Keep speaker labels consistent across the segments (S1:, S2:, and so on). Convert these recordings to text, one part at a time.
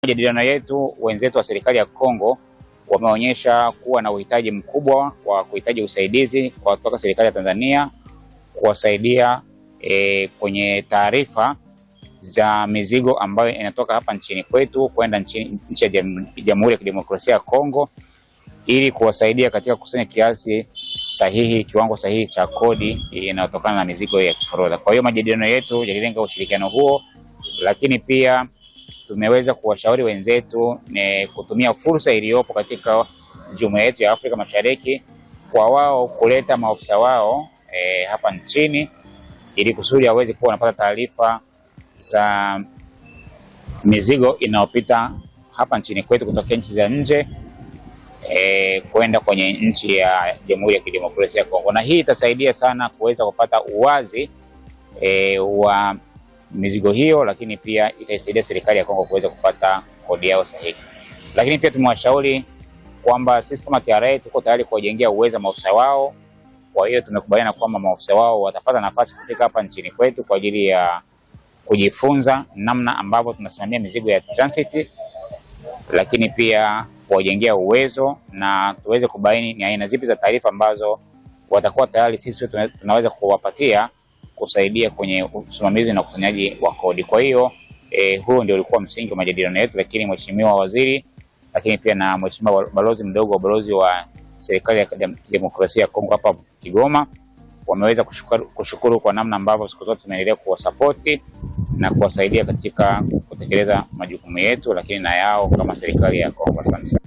S1: Majadiliano yetu, wenzetu wa serikali ya Kongo wameonyesha kuwa na uhitaji mkubwa wa kuhitaji usaidizi kwa kutoka serikali ya Tanzania kuwasaidia e, kwenye taarifa za mizigo ambayo inatoka hapa nchini kwetu kwenda nchi ya Jamhuri ya Kidemokrasia ya Kongo ili kuwasaidia katika kukusanya kiasi sahihi, kiwango sahihi cha kodi inayotokana na mizigo ya kiforodha. Kwa hiyo majadiliano yetu yalilenga ushirikiano huo, lakini pia tumeweza kuwashauri wenzetu ni kutumia fursa iliyopo katika jumuiya yetu ya Afrika Mashariki kwa wao kuleta maofisa wao e, hapa nchini ili kusudi waweze kuwa wanapata taarifa za mizigo inayopita hapa nchini kwetu kutoka nchi za nje e, kwenda kwenye nchi ya Jamhuri ya Kidemokrasia ya Kongo, na hii itasaidia sana kuweza kupata uwazi e, wa mizigo hiyo, lakini pia itaisaidia serikali ya Kongo kuweza kupata kodi yao sahihi. Lakini pia tumewashauri kwamba sisi kama TRA tuko tayari kuwajengea uwezo maofisa wao. Kwa hiyo tumekubaliana kwamba maofisa wao watapata nafasi kufika hapa nchini kwetu kwa ajili ya kujifunza namna ambavyo tunasimamia mizigo ya transit, lakini pia kuwajengea uwezo na tuweze kubaini ni aina zipi za taarifa ambazo watakuwa tayari sisi tunaweza kuwapatia kusaidia kwenye usimamizi na ukusanyaji wa kodi. Kwa hiyo eh, huo ndio ulikuwa msingi wa majadiliano yetu, lakini mheshimiwa waziri, lakini pia na mheshimiwa balozi mdogo wa balozi wa serikali ya Demokrasia ya Kongo hapa Kigoma wameweza kushukuru, kushukuru kwa namna ambavyo siku zote tumeendelea kuwasapoti na kuwasaidia katika kutekeleza majukumu yetu, lakini na yao kama serikali ya Kongo. Asante sana.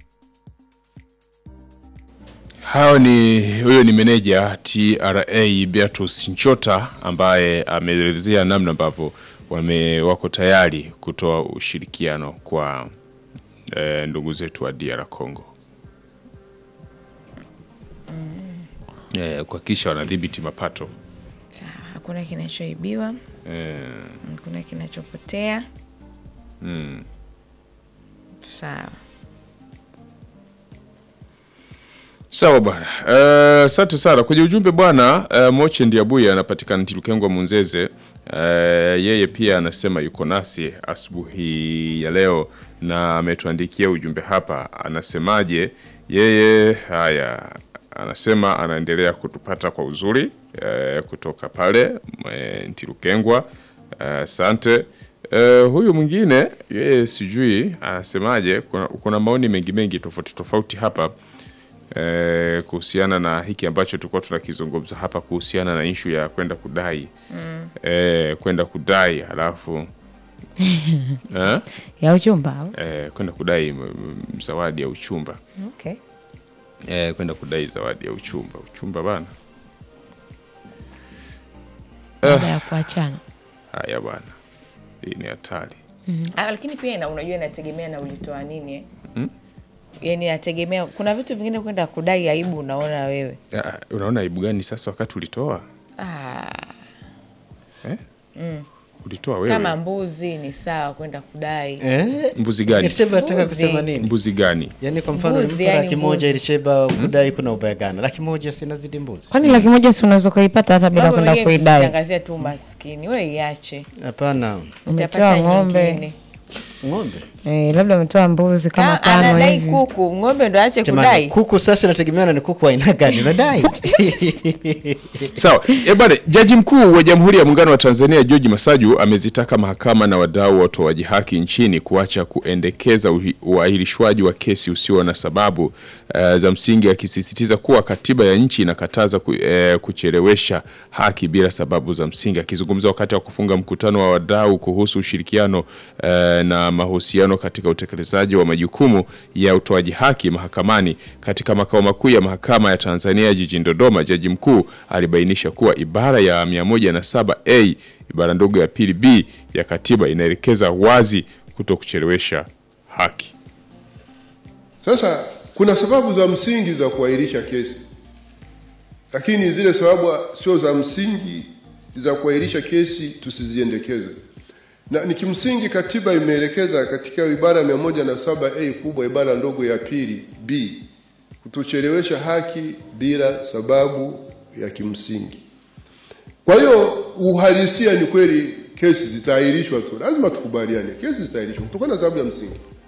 S2: Hao ni huyo ni meneja TRA Beatus Nchota ambaye ameelezea namna ambavyo wame wako tayari kutoa ushirikiano kwa e, ndugu zetu wa DR Congo e, kuhakikisha wanadhibiti mapato
S3: Sawa, hakuna kinachoibiwa,
S2: e,
S3: hakuna kinachopotea.
S2: mm.
S3: Sawa.
S2: Sawa bwana, asante uh, sana kwenye ujumbe bwana. Uh, Moche Ndiabuya anapatikana Ntilukengwa Munzeze. Uh, yeye pia anasema yuko nasi asubuhi ya leo na ametuandikia ujumbe hapa. Anasemaje yeye? Haya, anasema anaendelea kutupata kwa uzuri uh, kutoka pale uh, Ntilukengwa. Asante. Uh, uh, huyu mwingine yeye sijui anasemaje. Kuna, kuna maoni mengi mengi tofauti tofauti hapa Eh, kuhusiana na hiki ambacho tulikuwa tunakizungumza hapa kuhusiana na ishu ya kwenda kudai mm. eh, kwenda kudai halafu eh?
S3: ya uchumba au?
S2: eh, kwenda kudai m- m- zawadi ya uchumba
S3: Okay.
S2: eh, kwenda kudai zawadi ya uchumba uchumba bana.
S3: Baada ya kuachana.
S2: Haya bwana, hii ni hatari.
S4: Ah, lakini pia ina, unajua inategemea na ulitoa nini eh? Yaani inategemea, kuna vitu vingine kwenda kudai aibu, unaona wewe
S2: Ah, Unaona aibu gani sasa wakati ulitoa
S4: ah,
S2: eh? Ulitoa wewe
S4: kama mbuzi ni sawa kwenda kudai
S5: Eh?
S2: mbuzi gani?
S5: Elisheba anataka
S4: Mbuzi.
S5: kusema nini?
S2: Mbuzi gani?
S5: Yaani kwa mfano
S4: Mbuzi,
S5: nilimpa
S4: yani
S5: laki moja
S4: mbuzi.
S5: Elisheba kudai kuna ubaya gani? Laki moja sinazidi mbuzi?
S3: Kwani laki moja si unaweza ukaipata hata bila
S4: Mambo
S3: kwenda
S4: mengine
S3: kuidai?
S4: kujitangazia tu maskini, we iache,
S5: Hapana.
S3: Umetoa
S4: utapata
S3: ng'ombe
S4: nyingine.
S5: Ng'ombe.
S3: eh, labda umetoa mbuzi kama
S4: Ah,
S3: tano
S4: anadai
S3: hivi.
S4: kuku, ng'ombe ndo aache
S5: Jamani,
S4: kudai.
S5: kuku sasa inategemeana ni kuku wa aina gani unadai?
S2: Sawa. E bwana, Jaji Mkuu wa Jamhuri ya Muungano wa Tanzania George Masaju amezitaka mahakama na wadau wa utoaji haki nchini kuacha kuendekeza uhi- uahirishwaji wa kesi usio na sababu uh, za msingi, akisisitiza kuwa katiba ya nchi inakataza ku, uh, kuchelewesha haki bila sababu za msingi. Akizungumza wakati wa kufunga mkutano wa wadau kuhusu ushirikiano uh, na mahusiano katika utekelezaji wa majukumu ya utoaji haki mahakamani katika makao makuu ya mahakama ya Tanzania jijini Dodoma, jaji mkuu alibainisha kuwa ibara ya 107A ibara ndogo ya pili B ya katiba inaelekeza wazi kuto kuchelewesha haki.
S6: Sasa kuna sababu za msingi za kuahirisha kesi, lakini zile sababu sio za msingi za kuahirisha kesi tusiziendekeze, na ni kimsingi katiba imeelekeza katika ibara ya mia moja na saba a kubwa ibara ndogo ya pili b kutochelewesha haki bila sababu ya kimsingi. Kwa hiyo uhalisia ni kweli, kesi zitaahirishwa tu, lazima tukubaliane, kesi zitaahirishwa kutokana na sababu ya msingi.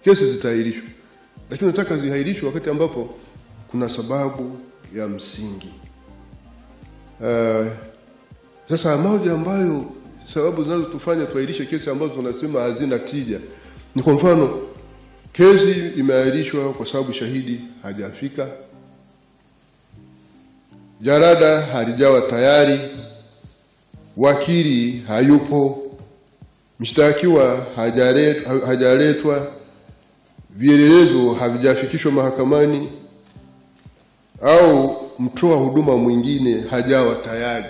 S6: kesi zitaahirishwa, lakini nataka ziahirishwe wakati ambapo kuna sababu ya msingi. Uh, sasa moja ambayo sababu zinazotufanya tuahirishe kesi ambazo tunasema hazina tija ni kwa mfano, kesi imeahirishwa kwa sababu shahidi hajafika, jarada halijawa tayari, wakili hayupo, mshtakiwa hajale- hajaletwa, vielelezo havijafikishwa mahakamani, au mtoa huduma mwingine hajawa tayari.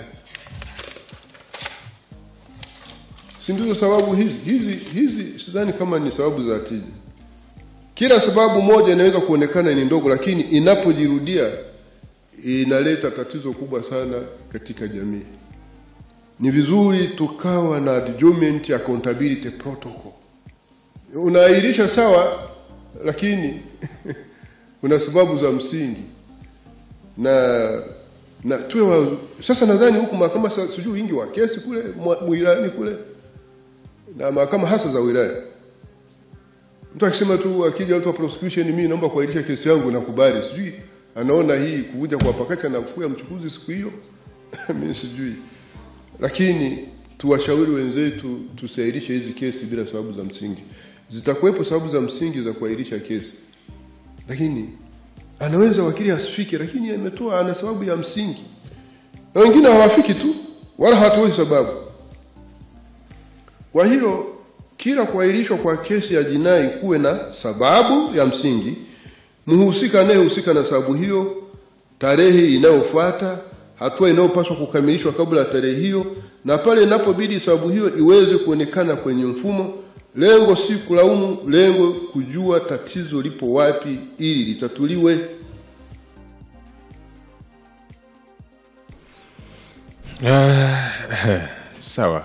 S6: Si ndizo sababu hizi hizi hizi? Sidhani kama ni sababu za tija. Kila sababu moja inaweza kuonekana ni ndogo, lakini inapojirudia inaleta tatizo kubwa sana katika jamii. Ni vizuri tukawa na adjustment accountability protocol. Unaahirisha sawa, lakini kuna sababu za msingi na na tuwe wa, sasa nadhani huku mahakama sa- sijui wingi wa kesi kule mwa- wilayani kule na mahakama hasa za wilaya, mtu akisema tu akija watu wa prosecution, mimi naomba kuahirisha kesi yangu, nakubali. Sijui anaona hii kuvuja kwa pakati anafukua mchukuzi siku hiyo mimi sijui, lakini tuwashauri wenzetu tusiahirishe hizi kesi bila sababu za msingi. Zitakuwepo sababu za msingi za kuahirisha kesi, lakini anaweza wakili asifike, lakini ametoa ana sababu ya msingi, na wengine hawafiki tu wala hawatoi sababu. Kwa hiyo kila kuahirishwa kwa kesi ya jinai kuwe na sababu ya msingi, mhusika anayehusika na sababu hiyo, tarehe inayofuata, hatua inayopaswa kukamilishwa kabla ya tarehe hiyo, na pale inapobidi sababu hiyo iweze kuonekana kwenye mfumo. Lengo si kulaumu, lengo kujua tatizo lipo wapi ili litatuliwe.
S2: Ah, sawa,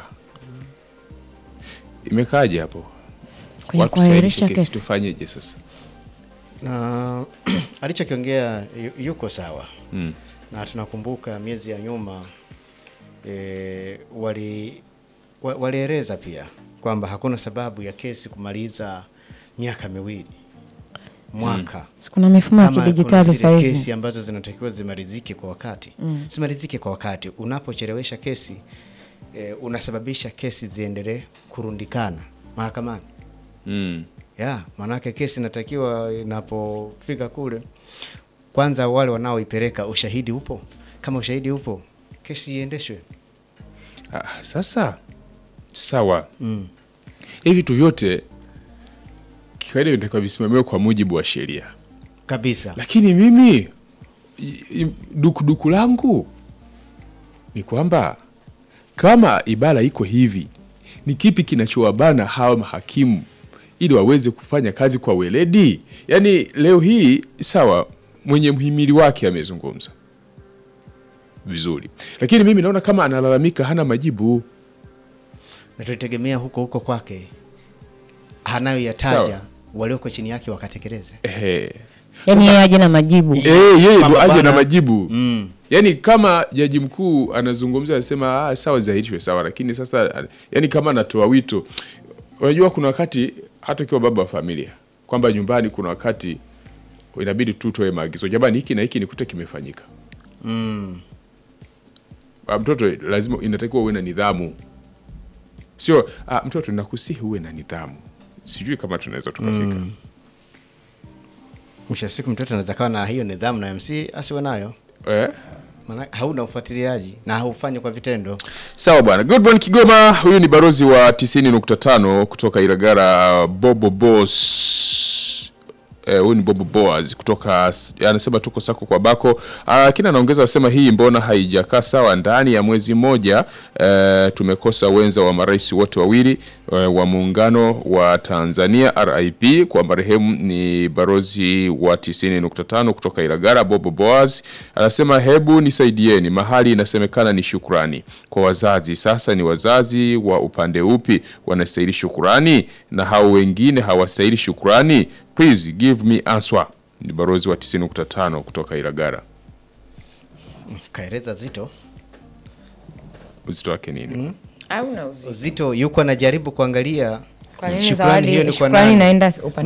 S2: imekaaje hapo?
S3: Kwenye
S2: Watu tuahirishe
S3: kuahirisha
S2: kesi,
S3: kesi.
S2: tufanyeje sasa?
S5: na alichokiongea yu- yuko sawa
S2: Mm.
S5: na tunakumbuka miezi ya nyuma e, wali wa- walieleza pia kwamba hakuna sababu ya kesi kumaliza miaka miwili mwaka
S3: kuna mifumo ya
S5: kama
S3: kidijitali
S5: kuna
S3: sasa
S5: zile
S3: hivi
S5: kesi ambazo zinatakiwa zimalizike kwa wakati mm. zimalizike kwa wakati. Unapochelewesha kesi e, unasababisha kesi ziendelee kurundikana mahakamani
S2: Mm.
S5: ya maanake kesi inatakiwa inapofika kule, kwanza wale wanaoipeleka ushahidi upo. Kama ushahidi upo, kesi iendeshwe.
S2: Ah, sasa sawa,
S5: Mm.
S2: hivi vitu vyote kikawaida vinatakiwa visimamiwe kwa mujibu wa sheria,
S5: Kabisa.
S2: lakini mimi i- i- dukuduku langu ni kwamba kama ibara iko hivi, ni kipi kinachowabana hawa mahakimu ili waweze kufanya kazi kwa weledi? Yaani leo hii sawa, mwenye mhimili wake amezungumza vizuri, lakini mimi naona kama analalamika hana majibu.
S5: Na tulitegemea huko huko kwake anayoyataja
S2: Sawa.
S5: walioko chini yake wakatekeleze.
S2: Ehe.
S3: yaani yeye aje na majibu
S2: Eh, yeye ndo
S5: Kwamba
S2: aje na
S5: bwana-
S2: majibu
S5: Mm.
S2: yaani kama jaji mkuu anazungumza anasema ah, sawa zairishwe sawa lakini sasa yani kama anatoa wito unajua kuna wakati hata ukiwa baba wa familia kwamba nyumbani kuna wakati inabidi tu toe maagizo jamani hiki na hiki nikute kimefanyika
S5: Mm.
S2: Ah, mtoto lazima inatakiwa uwe na nidhamu sio ah, mtoto nakusihi uwe na nidhamu sijui kama tunaweza tukafika
S5: Mwisho wa siku mtoto anaweza kawa na hiyo nidhamu na MC asiwe nayo,
S2: eh?
S5: maana hauna ufuatiliaji na haufanyi kwa vitendo.
S2: Sawa bwana. Good morning Kigoma. Huyu ni barozi wa 90.5 kutoka Iragara Bobo Boss. Eh, huyu ni Bobo Boaz kutoka anasema tuko sako kwa bako. Ah, Lakini anaongeza asema hii mbona haijakaa sawa ndani ya mwezi mmoja eh, tumekosa wenza wa marais wote wawili eh, wa muungano wa Tanzania RIP kwa marehemu ni barozi wa 90.5 kutoka Iragara Bobo Boaz anasema hebu nisaidieni mahali inasemekana ni shukrani kwa wazazi sasa ni wazazi wa upande upi wanastahili shukrani na hao wengine hawastahili shukrani please give me answer ni barozi wa 90.5 kutoka Iragara
S5: Kaeleza Zito.
S2: uzito wake nini
S4: au na uzito
S5: Zito yuko anajaribu kuangalia
S3: Kwa nini
S5: shukrani
S3: zawadi
S5: hiyo ni kwa
S3: shukrani
S5: nani?
S3: inaenda upande